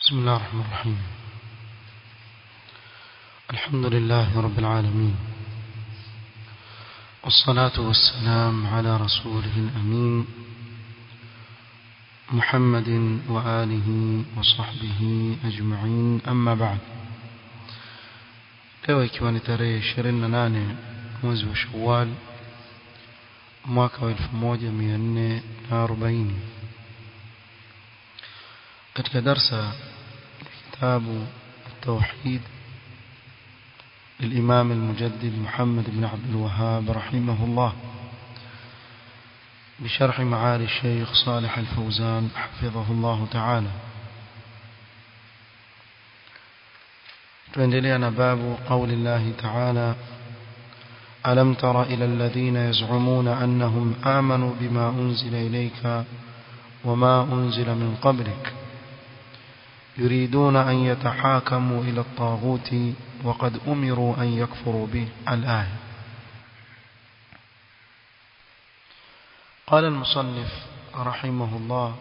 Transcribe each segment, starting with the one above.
بسم الله الرحمن الرحيم الحمد لله رب العالمين والصلاة والسلام على رسوله الأمين محمد وآله وصحبه أجمعين أما بعد leo ikiwa ni tarehe 28 mwezi wa Shawwal mwaka wa 1440 katika darsa kitabu التوحيد للإمام المجدد محمد بن عبد الوهاب رحمه الله بشرح معالي الشيخ صالح الفوزان حفظه الله تعالى تندلينا باب قول الله تعالى ألم تر إلى الذين يزعمون أنهم آمنوا بما أنزل إليك وما أنزل من قبلك يريدون أن يتحاكموا إلى الطاغوت وقد أمروا أن يكفروا به الآية قال المصنف رحمه الله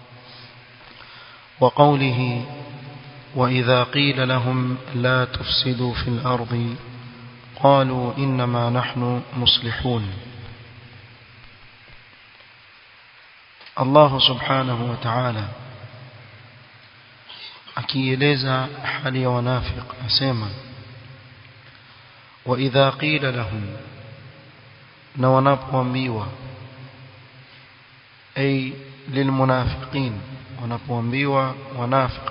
وقوله وإذا قيل لهم لا تفسدوا في الأرض قالوا إنما نحن مصلحون الله سبحانه وتعالى akieleza hali ya wanafiq asema wa idha qila lahum na wanapoambiwa ay lilmunafiqin wanapoambiwa wanafiq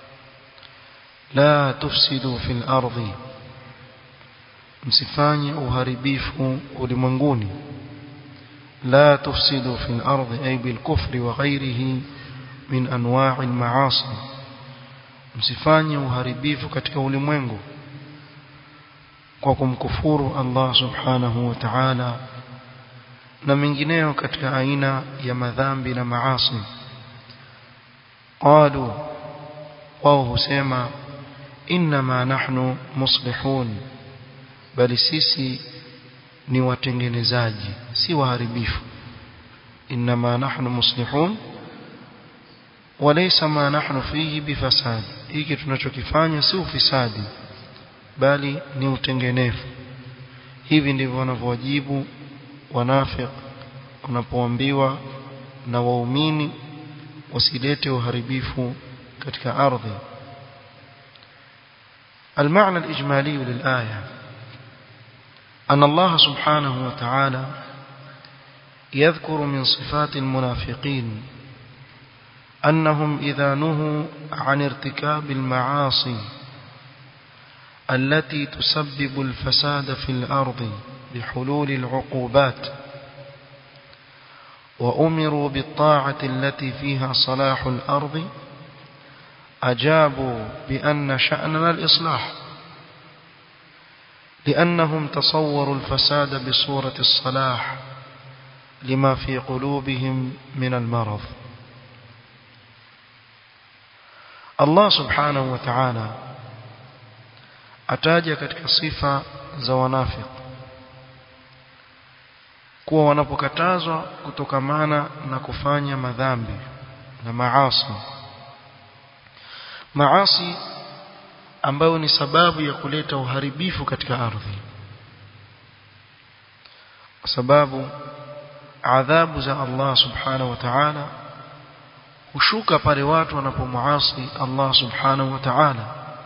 la tufsidu fil ardi msifanye uharibifu ulimwenguni la tufsidu fil ardi ay bil kufri wa ghayrihi min anwa'i al ma'asi msifanye uharibifu katika ulimwengu kwa kumkufuru Allah subhanahu wa ta'ala na mengineyo katika aina ya madhambi na maasi qalu wao husema inma nahnu muslihun bali sisi ni watengenezaji si waharibifu inma nahnu muslihun walaysa ma nahnu fihi bifasad hiki tunachokifanya si ufisadi bali ni utengenefu hivi ndivyo wanavyowajibu wanafiq wanapoambiwa na waumini wasilete uharibifu katika ardhi المعنى الإجمالي للآية أن الله سبحانه وتعالى يذكر من صفات المنافقين أنهم إذا نهوا عن ارتكاب المعاصي التي تسبب الفساد في الأرض بحلول العقوبات وأمروا بالطاعة التي فيها صلاح الأرض أجابوا بأن شأننا الإصلاح لأنهم تصوروا الفساد بصورة الصلاح لما في قلوبهم من المرض Allah subhanahu wa ta'ala ataja katika sifa za wanafiq kuwa wanapokatazwa kutokamana na kufanya madhambi na maasi maasi ambayo ni sababu ya kuleta uharibifu katika ardhi kwa sababu adhabu za Allah subhanahu wa ta'ala hushuka pale watu wanapomuasi Allah subhanahu wa ta'ala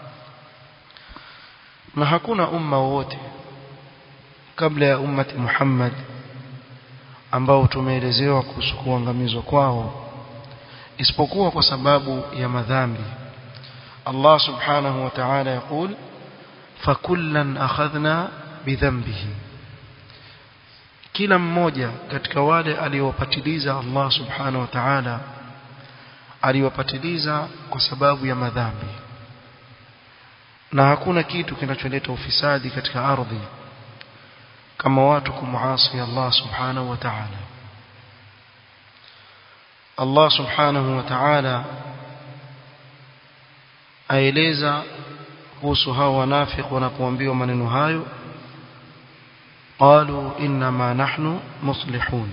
na hakuna umma wote kabla ya ummati Muhammad ambao tumeelezewa kuhusu kuangamizwa kwao isipokuwa kwa sababu ya madhambi Allah subhanahu wa ta'ala yakul fakullan akhadhna bidhanbihi kila mmoja katika wale aliowapatiliza Allah subhanahu wa ta'ala aliwapatiliza kwa sababu ya madhambi na hakuna kitu kinacholeta ufisadi katika ardhi kama watu kumuasi Allah subhanahu wa ta'ala Allah subhanahu wa ta'ala aeleza kuhusu hao wanafiki wanapoambiwa maneno hayo qalu inma nahnu muslihun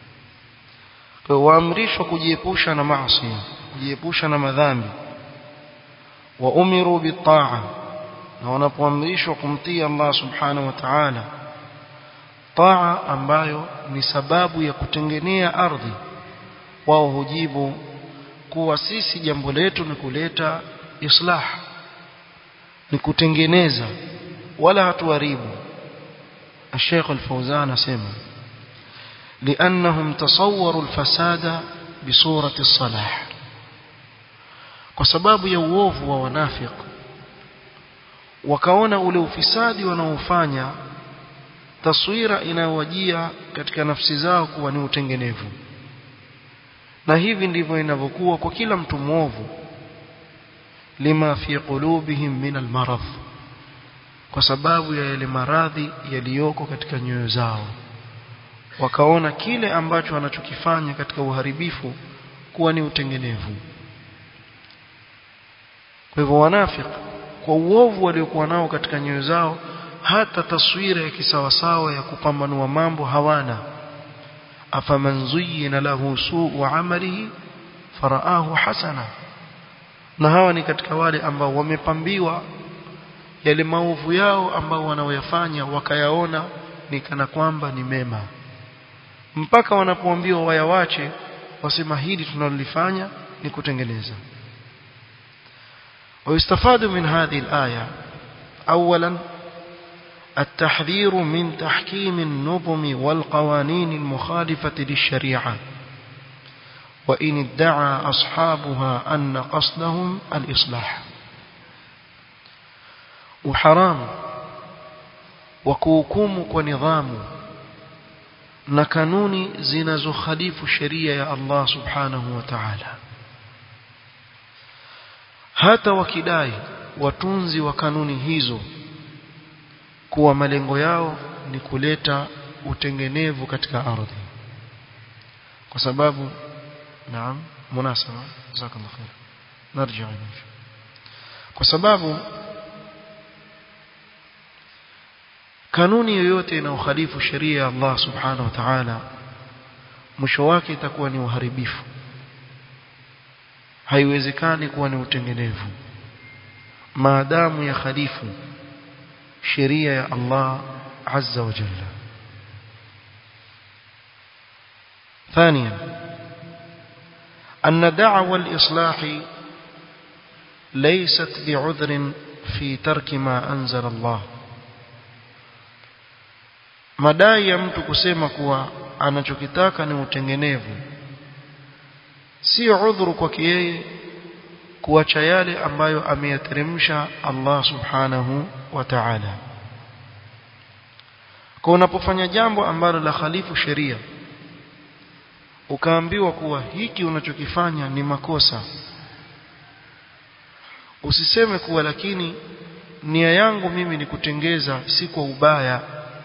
kwa waamrishwa kujiepusha na maasi kujiepusha na madhambi wa umiru bitaa na wanapoamrishwa kumtii Allah subhanahu wa ta'ala taa ambayo ni sababu ya kutengenea ardhi wao hujibu kuwa sisi jambo letu ni kuleta islah ni kutengeneza wala hatuharibu الشيخ الفوزان اسمع لانهم تصوروا الفساد بصوره الصلاح kwa sababu ya uovu wa wanafik wakaona ule ufisadi wanaofanya taswira inayowajia katika nafsi zao kuwa ni utengenevu na hivi ndivyo inavyokuwa kwa kila mtu mwovu lima fi qulubihim min almarad kwa sababu ya yale maradhi yaliyoko katika nyoyo zao wakaona kile ambacho wanachokifanya katika uharibifu kuwa ni utengenevu kwa hivyo wanafiki kwa uovu waliokuwa nao katika nyoyo zao hata taswira ya kisawasawa ya kupambanua mambo hawana afaman zuyyina lahu suu amalihi faraahu hasana na hawa ni katika wale ambao wamepambiwa yale maovu yao ambao wanaoyafanya wakayaona ni kana kwamba ni mema mpaka wanapoambiwa wayawache wasema hili tunalolifanya ni kutengeneza ويستفاد من هذه الآية أولا التحذير من تحكيم النظم والقوانين المخالفة للشريعة وإن ادعى أصحابها أن قصدهم الإصلاح وحرام وكوكوم ونظام نكنوني زنز خليف الشريعة الله سبحانه وتعالى hata wakidai watunzi wa kanuni hizo kuwa malengo yao ni kuleta utengenevu katika ardhi kwa sababu naam munasaba jazakallahu khair narja kwa sababu kanuni yoyote inayokhalifu sheria ya Allah subhanahu wa ta'ala mwisho wake itakuwa ni uharibifu haiwezekani kuwa ni utengenevu maadamu ya khalifu sheria ya Allah azza wa jalla ثانيا أن دعوى الإصلاح ليست بعذر في ترك ما أنزل الله madai ya mtu kusema kuwa anachokitaka ni utengenevu sio udhuru kwake yeye kuacha yale ambayo ameyateremsha Allah subhanahu wa ta'ala kwa unapofanya jambo ambalo la khalifu sheria ukaambiwa kuwa hiki unachokifanya ni makosa usiseme kuwa lakini nia yangu mimi ni kutengeza si kwa ubaya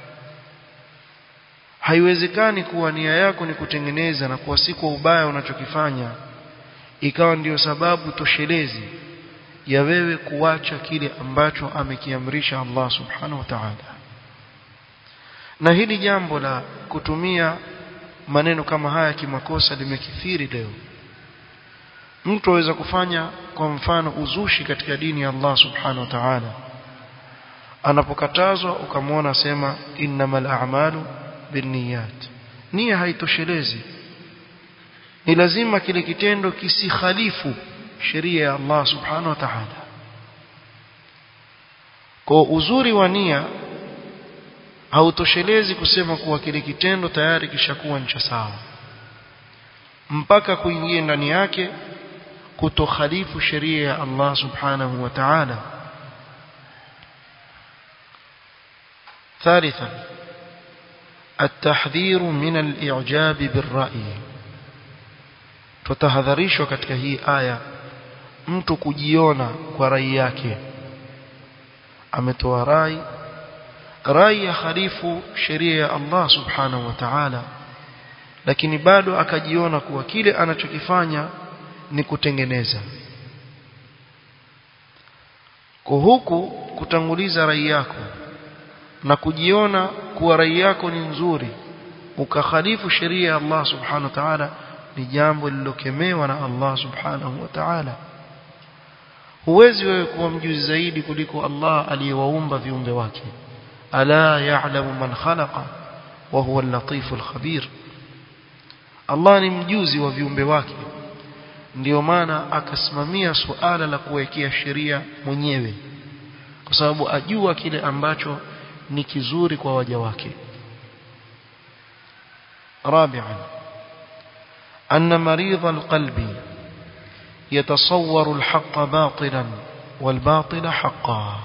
haiwezekani kuwa nia yako ni kutengeneza na kuwa si kwa ubaya unachokifanya ikawa ndiyo sababu toshelezi ya wewe kuacha kile ambacho amekiamrisha Allah subhanahu wa ta'ala na hili jambo la kutumia maneno kama haya kimakosa limekithiri leo mtu aweza kufanya kwa mfano uzushi katika dini ya Allah subhanahu wa ta'ala anapokatazwa ukamwona sema innamal a'malu binniyat nia haitoshelezi ni lazima kile kitendo kisikhalifu sheria ya Allah subhanahu wa ta'ala kwa uzuri wa nia hautoshelezi kusema kuwa kile kitendo tayari kishakuwa ni cha sawa mpaka kuingia ndani yake kutokhalifu sheria ya Allah subhanahu wa ta'ala ثالثا التحذير من الإعجاب بالرأي tutahadharishwa katika hii aya mtu kujiona kwa rai yake ametoa rai rai ya khalifu sheria ya Allah subhanahu wa ta'ala lakini bado akajiona kuwa kile anachokifanya ni kutengeneza kwa huku kutanguliza rai yako na kujiona kuwa rai yako ni nzuri ukakhalifu sheria ya Allah subhanahu wa ta'ala ni jambo lililokemewa na Allah subhanahu wa ta'ala huwezi wewe kuwa mjuzi zaidi kuliko Allah aliyewaumba viumbe wake ala ya'lamu man khalaqa wa huwa al-latiful khabir Allah ni mjuzi wa viumbe wake ndio maana akasimamia suala la kuwekea sheria mwenyewe kwa sababu ajua kile ambacho ni kizuri kwa waja wake رابعا أن مريض القلب يتصور الحق باطلا والباطل حقا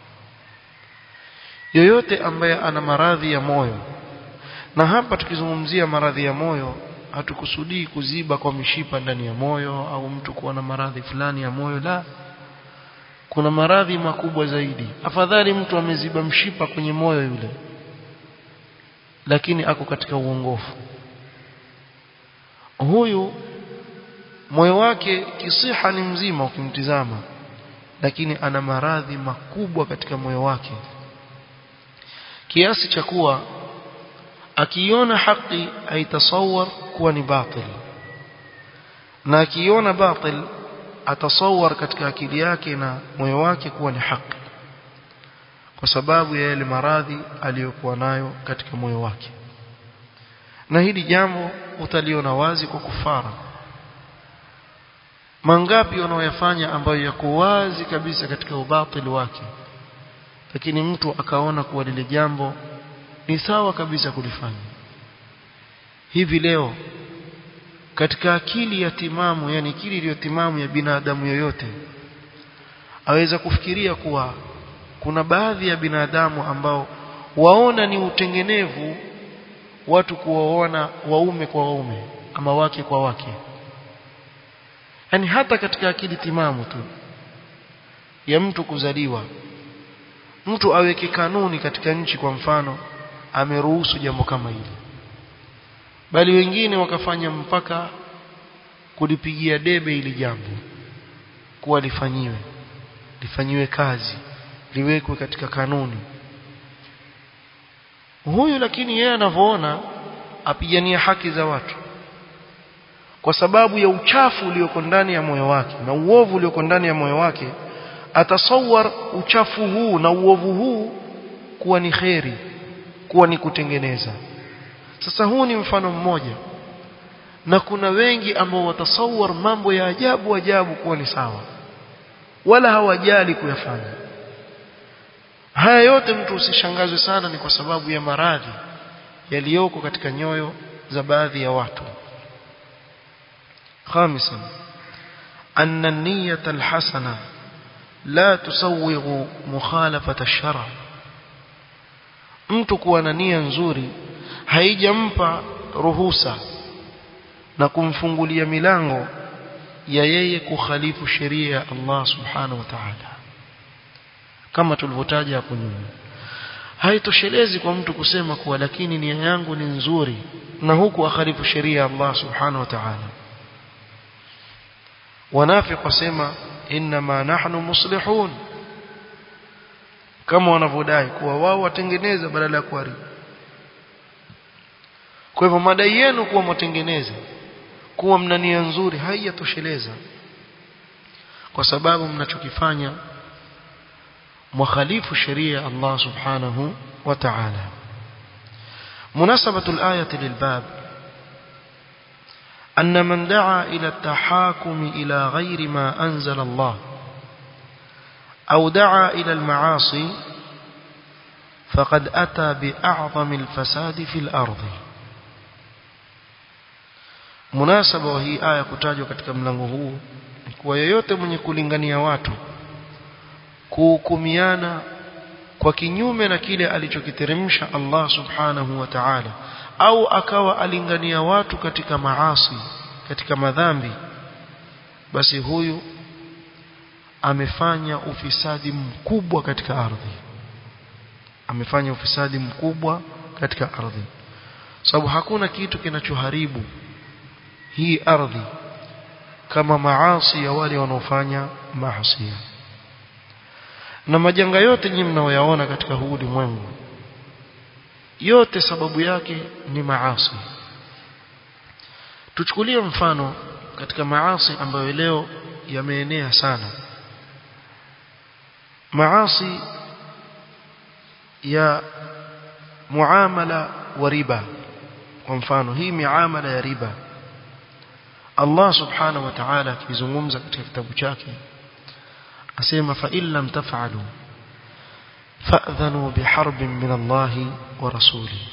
yoyote ambaye ana maradhi ya moyo na hapa tukizungumzia maradhi ya moyo hatukusudii kuziba kwa mishipa ndani ya moyo au mtu kuwa na maradhi fulani ya moyo la kuna maradhi makubwa zaidi afadhali mtu ameziba mshipa kwenye moyo yule lakini ako katika uongofu huyu moyo wake kisiha ni mzima ukimtizama lakini ana maradhi makubwa katika moyo wake kiasi cha kuwa akiona haki aitasawar kuwa ni batil na akiona batil atasawar katika akili yake na moyo wake kuwa ni haki kwa sababu ya yale maradhi aliyokuwa nayo katika moyo wake na hili jambo utaliona wazi kwa kufara mangapi wanaoyafanya ambayo yako wazi kabisa katika ubatili wake lakini mtu akaona kuwa lile jambo ni sawa kabisa kulifanya hivi leo katika akili ya timamu yani akili iliyo timamu ya binadamu yoyote aweza kufikiria kuwa kuna baadhi ya binadamu ambao waona ni utengenevu watu kuwaona waume kwa waume ama wake kwa wake yani hata katika akili timamu tu ya mtu kuzaliwa mtu aweke kanuni katika nchi kwa mfano ameruhusu jambo kama hili bali wengine wakafanya mpaka kulipigia debe ili jambo kuwa lifanyiwe lifanyiwe kazi liwekwe katika kanuni huyu lakini yeye anavyoona apigania haki za watu kwa sababu ya uchafu ulioko ndani ya moyo wake na uovu ulioko ndani ya moyo wake atasawar uchafu huu na uovu huu kuwa ni kheri kuwa ni kutengeneza sasa huu ni mfano mmoja na kuna wengi ambao watasawar mambo ya ajabu ajabu kuwa ni sawa wala hawajali kuyafanya haya yote mtu usishangazwe sana ni kwa sababu ya maradhi yaliyoko katika nyoyo za baadhi ya watu خامسا أن النية الحسنة لا تسوغ مخالفة الشرع mtu kuwa na nia nzuri haijampa ruhusa na kumfungulia milango ya yeye kukhalifu sheria ya Allah subhanahu wa ta'ala kama tulivyotaja hapo nyuma haitoshelezi kwa mtu kusema kuwa lakini nia yangu ni nzuri na huku akhalifu sheria ya Allah subhanahu wa ta'ala wanafiki wasema inma nahnu muslihun kama wanavyodai kuwa wao watengeneza badala ya kuharibu kwa hivyo madai yenu kuwa mwatengeneza kuwa mna nia nzuri haijatosheleza kwa sababu mnachokifanya مخالف شريعة الله سبحانه وتعالى مناسبة الآية للباب أن من دعا إلى التحاكم إلى غير ما أنزل الله أو دعا إلى المعاصي فقد أتى بأعظم الفساد في الأرض مناسبة وهي آية كتاجوا katika mlango huu kwa yoyote mwenye kulingania watu kuhukumiana kwa kinyume na kile alichokiteremsha Allah subhanahu wa ta'ala au akawa alingania watu katika maasi katika madhambi basi huyu amefanya ufisadi mkubwa katika ardhi amefanya ufisadi mkubwa katika ardhi sababu hakuna kitu kinachoharibu hii ardhi kama maasi ya wale wanaofanya maasi na majanga yote nyinyi mnaoyaona katika huu ulimwengu yote sababu yake ni maasi tuchukulie mfano katika maasi ambayo leo yameenea sana maasi ya muamala wa riba kwa mfano hii miamala ya riba Allah subhanahu wa ta'ala akizungumza katika kitabu chake asema fa illam taf'alu fa'dhanu biharbin min Allah wa rasuli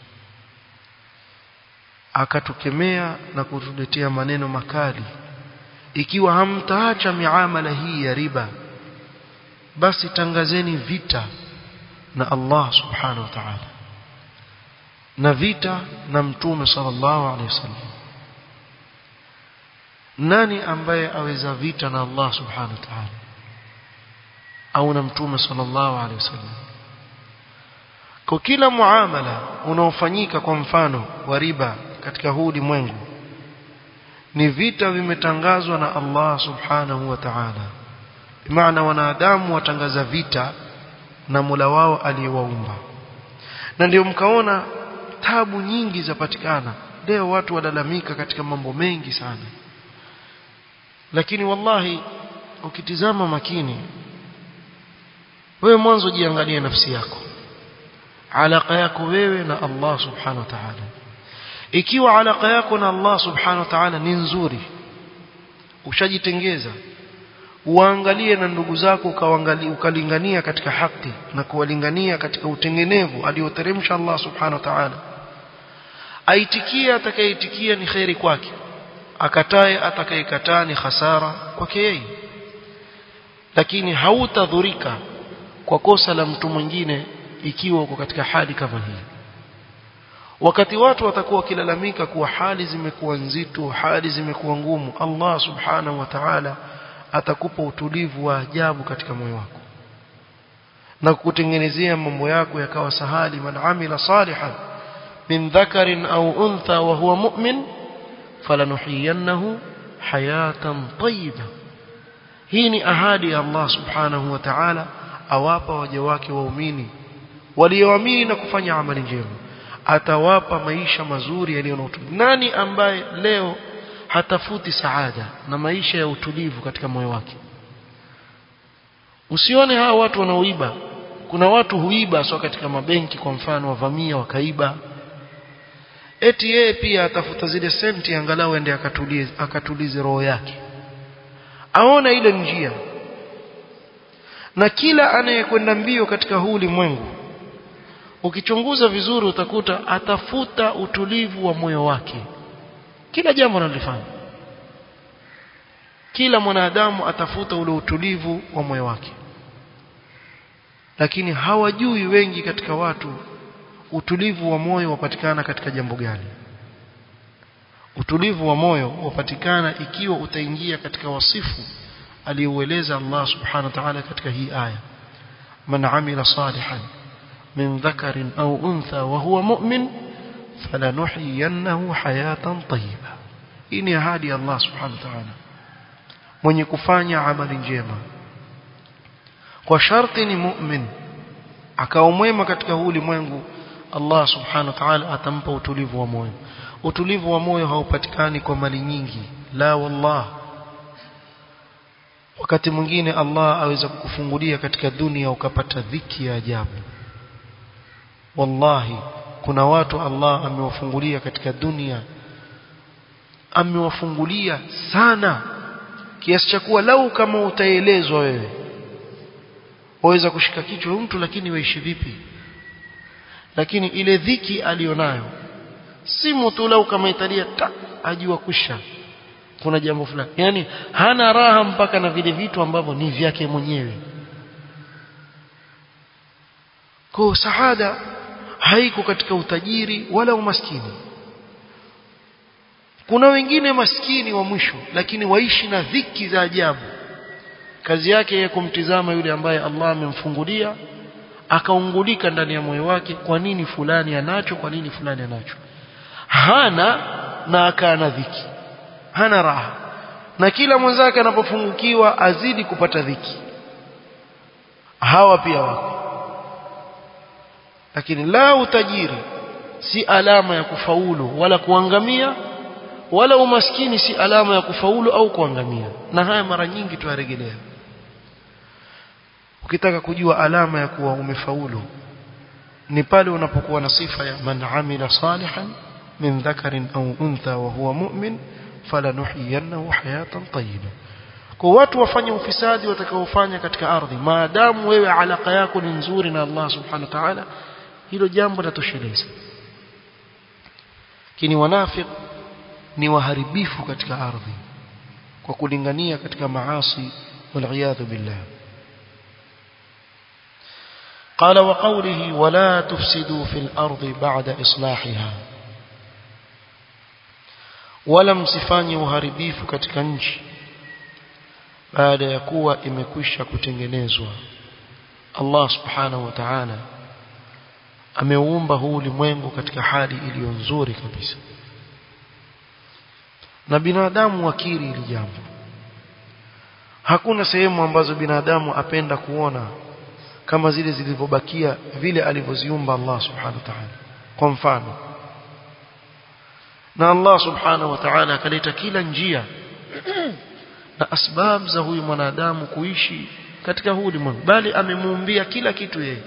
akatukemea na kutuletea maneno makali ikiwa hamtaacha miamala hii ya riba basi tangazeni vita na Allah subhanahu wa ta'ala na vita na mtume sallallahu alaihi wasallam nani ambaye aweza vita na Allah subhanahu wa ta'ala au na mtume sallallahu alaihi wasallam kwa kila muamala unaofanyika kwa mfano wa riba katika huu ulimwengu ni vita vimetangazwa na Allah subhanahu wa ta'ala maana wanadamu watangaza vita na Mola wao aliyewaumba na ndio mkaona tabu nyingi zapatikana leo watu walalamika katika mambo mengi sana lakini wallahi ukitizama makini wewe mwanzo jiangalie nafsi yako alaka yako wewe na Allah subhanahu wa ta'ala ikiwa alaka yako na Allah subhanahu wa ta'ala ni nzuri ushajitengeza uangalie na ndugu zako ukaangalia ukalingania katika haki na kuwalingania katika utengenevu alioteremsha Allah subhanahu wa ta'ala aitikia atakayeitikia ni khairi kwake akatae atakayekataa ni hasara kwake yeye lakini hautadhurika kwa kosa la mtu mwingine ikiwa uko katika hali kama hii wakati watu watakuwa wakilalamika kuwa hali zimekuwa nzito hali zimekuwa ngumu Allah subhanahu wa ta'ala atakupa utulivu wa ajabu katika moyo wako na kukutengenezea mambo yako yakawa sahali man amila salihan min dhakarin au untha wa huwa mu'min falanuhiyannahu hayatan tayyiba hii ni ahadi ya Allah subhanahu wa ta'ala awapa waja wake waumini walioamini na kufanya amali njema atawapa maisha mazuri yaliyo na utulivu nani ambaye leo hatafuti saada na maisha ya utulivu katika moyo wake usione hawa watu wanaoiba kuna watu huiba sio katika mabenki kwa mfano wavamia wakaiba eti yeye pia atafuta zile senti angalau ende akatulize akatulize roho yake aona ile njia na kila anayekwenda mbio katika huu ulimwengu ukichunguza vizuri utakuta atafuta utulivu wa moyo wake kila jambo analifanya kila mwanadamu atafuta ule utulivu wa moyo wake lakini hawajui wengi katika watu utulivu wa moyo wapatikana katika jambo gani utulivu wa moyo wapatikana ikiwa utaingia katika wasifu aliyoueleza Allah subhanahu wa ta'ala katika hii aya man amila salihan min dhakarin au untha wa huwa mu'min falanuhyiyannahu hayatan tayyiba hii ni ahadi ya Allah subhanahu wa ta'ala mwenye kufanya amali njema kwa sharti ni mu'min akawa mwema katika huu ulimwengu Allah subhanahu wa ta'ala atampa utulivu wa moyo utulivu wa moyo haupatikani kwa mali nyingi la wallah wakati mwingine Allah aweza kukufungulia katika dunia ukapata dhiki ya ajabu wallahi kuna watu Allah amewafungulia katika dunia amewafungulia sana kiasi cha kuwa lau kama utaelezwa wewe waweza kushika kichwa mtu lakini waishi vipi lakini ile dhiki alionayo si mtu lau kama italia ta ajua kusha kuna jambo fulani yani hana raha mpaka na vile vitu ambavyo ni vyake mwenyewe kwa saada haiko katika utajiri wala umaskini kuna wengine maskini wa mwisho lakini waishi na dhiki za ajabu kazi yake yeye kumtizama yule ambaye Allah amemfungulia akaungulika ndani ya moyo wake kwa nini fulani anacho kwa nini fulani anacho hana na akaana dhiki hana raha na kila mwenzake anapofungukiwa azidi kupata dhiki hawa pia wako lakini la utajiri si alama ya kufaulu wala kuangamia wala umaskini si alama ya kufaulu au kuangamia na haya mara nyingi tuyarejelea ukitaka kujua alama ya kuwa umefaulu ni pale unapokuwa na sifa ya man amila salihan min dhakarin au untha wa huwa mu'min falanuhyiyannahu hayatan tayyiba kwa watu wafanye ufisadi watakaofanya katika ardhi maadamu wewe alaka yako ni nzuri na Allah subhanahu wa ta'ala hilo jambo latosheleza lakini wanafik ni waharibifu katika ardhi kwa kulingania katika maasi والعياذ بالله قال وقوله ولا تفسدوا في الأرض بعد إصلاحها ولم سفاني uharibifu katika nchi baada ya kuwa imekwisha kutengenezwa Allah subhanahu wa ta'ala ameumba huu ulimwengu katika hali iliyo nzuri kabisa na binadamu wakiri hili jambo hakuna sehemu ambazo binadamu apenda kuona kama zile zilivyobakia vile alivyoziumba Allah subhanahu wa ta'ala kwa mfano na Allah subhanahu wa ta'ala akaleta kila njia na asbab za huyu mwanadamu kuishi katika huu ulimwengu bali amemuumbia kila kitu yeye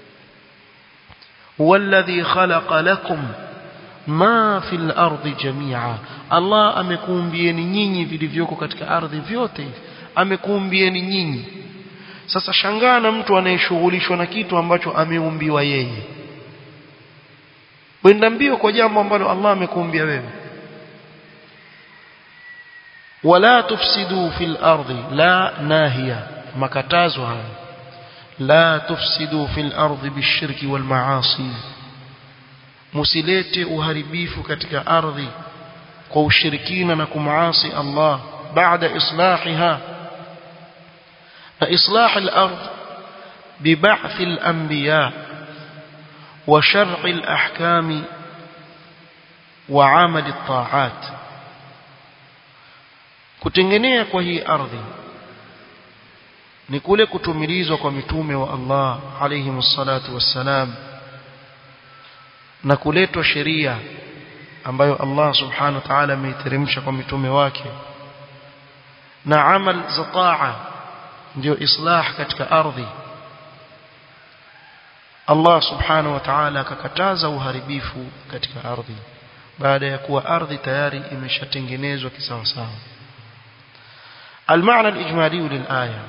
walladhi khalaqa lakum ma fil ardi jami'a Allah amekuumbieni nyinyi vilivyoko katika ardhi vyote hivi amekuumbieni nyinyi sasa shangaa na mtu anayeshughulishwa na kitu ambacho ameumbiwa yeye wenda mbio kwa jambo ambalo Allah amekuumbia wewe wala tufsidu fil ardi la nahiya makatazo haya la tufsidu fil ardi bishirki wal maasi musilete uharibifu katika ardhi kwa ushirikina na kumaasi Allah baada islahiha na islah al-ard ببعث الأنبياء وشرع الأحكام وعمل الطاعات kutengenea kwa hii ardhi ni kule kutumilizwa kwa mitume wa Allah alayhi msalatu wassalam na kuletwa sheria ambayo Allah subhanahu wa ta'ala ameiteremsha kwa mitume wake na amal za taa ndio islah katika ardhi Allah subhanahu wa ta'ala akakataza uharibifu katika ardhi baada ya kuwa ardhi tayari imeshatengenezwa kisawa sawa المعنى الإجمالي للآية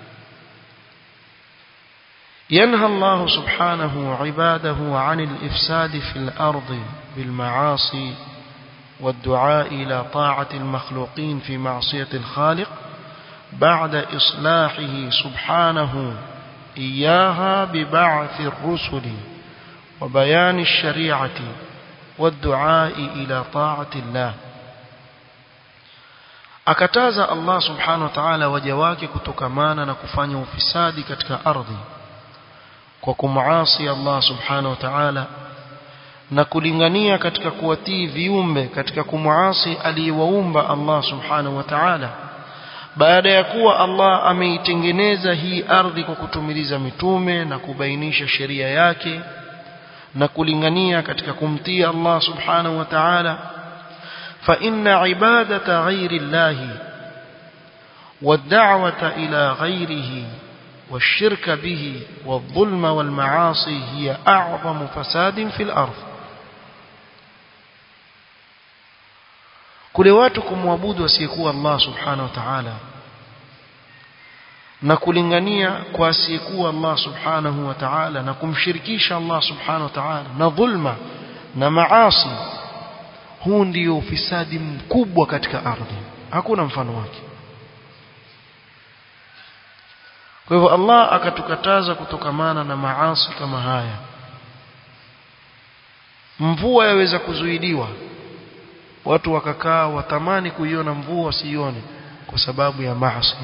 ينهى الله سبحانه عباده عن الإفساد في الأرض بالمعاصي والدعاء إلى طاعة المخلوقين في معصية الخالق بعد إصلاحه سبحانه إياها ببعث الرسل وبيان الشريعة والدعاء إلى طاعة الله akataza Allah subhanahu wa ta'ala waja wake kutokamana na kufanya ufisadi katika ardhi kwa kumuasi Allah subhanahu wa ta'ala na kulingania katika kuwatii viumbe katika kumuasi aliyewaumba Allah subhanahu wa ta'ala baada ya kuwa Allah ameitengeneza hii ardhi kwa kutumiliza mitume na kubainisha sheria yake na kulingania katika kumtii Allah subhanahu wa ta'ala فإن عبادة غير الله والدعوة إلى غيره والشرك به والظلم والمعاصي هي أعظم فساد في الأرض kule watu kumwabudu asiyekuwa Allah subhanahu wa ta'ala na kulingania kwa asiyekuwa Allah subhanahu wa ta'ala na kumshirikisha Allah subhanahu wa ta'ala na dhulma na maasi huu ndio ufisadi mkubwa katika ardhi hakuna mfano wake kwa hivyo Allah akatukataza kutokamana na maasi kama haya mvua yaweza kuzuiliwa watu wakakaa watamani kuiona mvua wasione kwa sababu ya maasi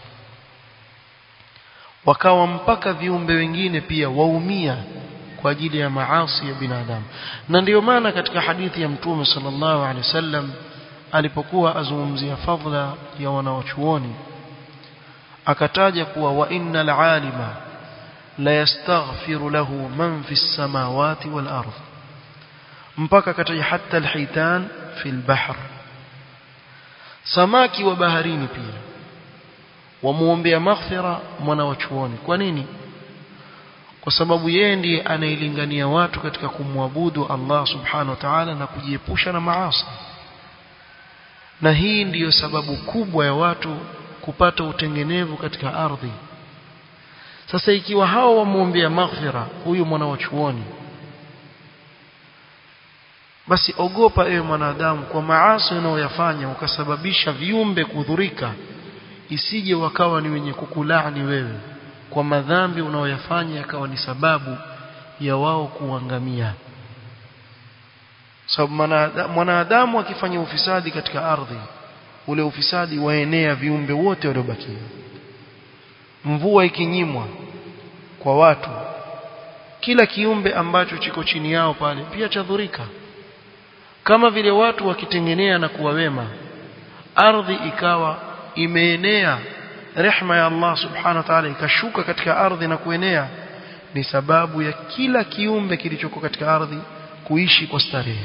wakawa mpaka viumbe wengine pia waumia kwa ajili ya maasi ya binadamu na ndiyo maana katika hadithi ya mtume sallallahu alaihi wasallam alipokuwa azungumzia fadhila ya wanawachuoni akataja kuwa wa innal alima la yastaghfiru lahu man fi samawati wal ardh mpaka akataja hata alhitan fi albahr samaki wa baharini pia wamuombea maghfira mwana wa chuoni kwa nini kwa sababu yeye ndiye anailingania watu katika kumwabudu Allah subhanahu wa ta'ala na kujiepusha na maasi na hii ndiyo sababu kubwa ya watu kupata utengenevu katika ardhi sasa ikiwa hao wamuombea maghfira huyu mwana wa chuoni basi ogopa ewe mwanadamu kwa maasi unayoyafanya ukasababisha viumbe kudhurika isije wakawa ni wenye kukulaani wewe kwa madhambi unayoyafanya yakawa ni sababu ya wao kuangamia sababu mwanadamu akifanya ufisadi katika ardhi ule ufisadi waenea viumbe wote waliobakia mvua ikinyimwa kwa watu kila kiumbe ambacho chiko chini yao pale pia chadhurika kama vile watu wakitengenea na kuwa wema ardhi ikawa imeenea rehma ya Allah subhanahu wa ta'ala ikashuka katika ardhi na kuenea ni sababu ya kila kiumbe kilichoko katika ardhi kuishi kwa starehe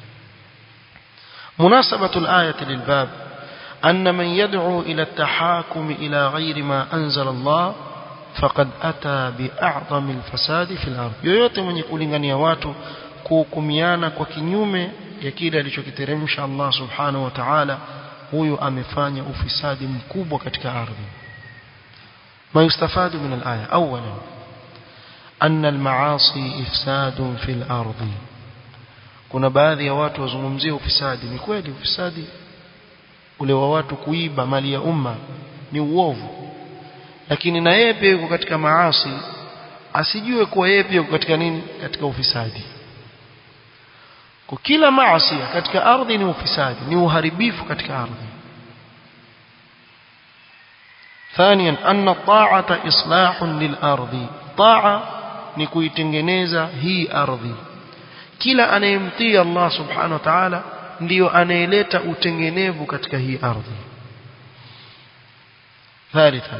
مناسبة الآية للباب أن من يدعو إلى التحاكم إلى غير ما أنزل الله فقد أتى بأعظم الفساد في الأرض yoyote mwenye kulingania watu kuhukumiana kwa kinyume ya kile alichokiteremsha Allah subhanahu wa ta'ala huyu amefanya ufisadi mkubwa katika ardhi ما يستفاد من الآية أولا أن المعاصي إفساد في الأرض kuna baadhi ya watu wazungumzia ufisadi ni kweli ufisadi ule wa watu kuiba mali ya umma ni uovu lakini na yeye pia yuko katika maasi asijue kuwa yeye pia yuko katika nini katika ufisadi kwa kila maasi katika ardhi ni ufisadi ni uharibifu katika ardhi ثانيا أن الطاعة إصلاح للأرض طاعة نكويتنجنيزا هي أرضي kila anayemtii Allah subhanahu wa ta'ala ndiyo anayeleta utengenevu katika hii ardhi ثالثا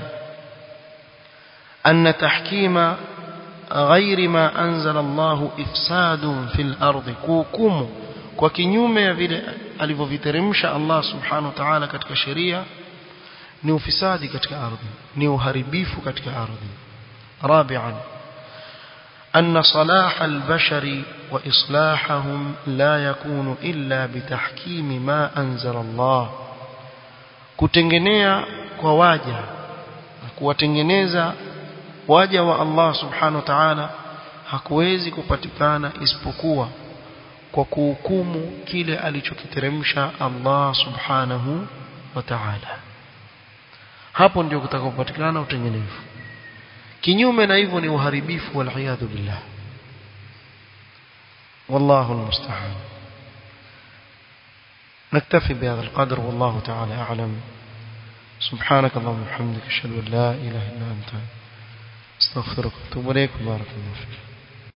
أن تحكيم غير ما أنزل الله إفساد في الأرض كوكم kwa kinyume ya vile alivyoviteremsha Allah subhanahu wa ta'ala katika sheria ni ufisadi katika ardhi ni uharibifu katika ardhi rabi'an أن صلاح البشر وإصلاحهم لا يكون إلا بتحكيم ما أنزل الله kutengenea kwa waja na kuwatengeneza waja wa Allah subhanahu wa ta'ala hakuwezi kupatikana isipokuwa kwa kuhukumu kile alichokiteremsha Allah subhanahu wa ta'ala hapo ndio kutakapopatikana utengenevu kinyume na hivyo ni uharibifu waliyadhu billah والله المستعان نكتفي بهذا القدر والله تعالى أعلم سبحانك اللهم وبحمدك اشهد ان لا اله الا انت استغفرك واتوب اليك وبارك الله فيك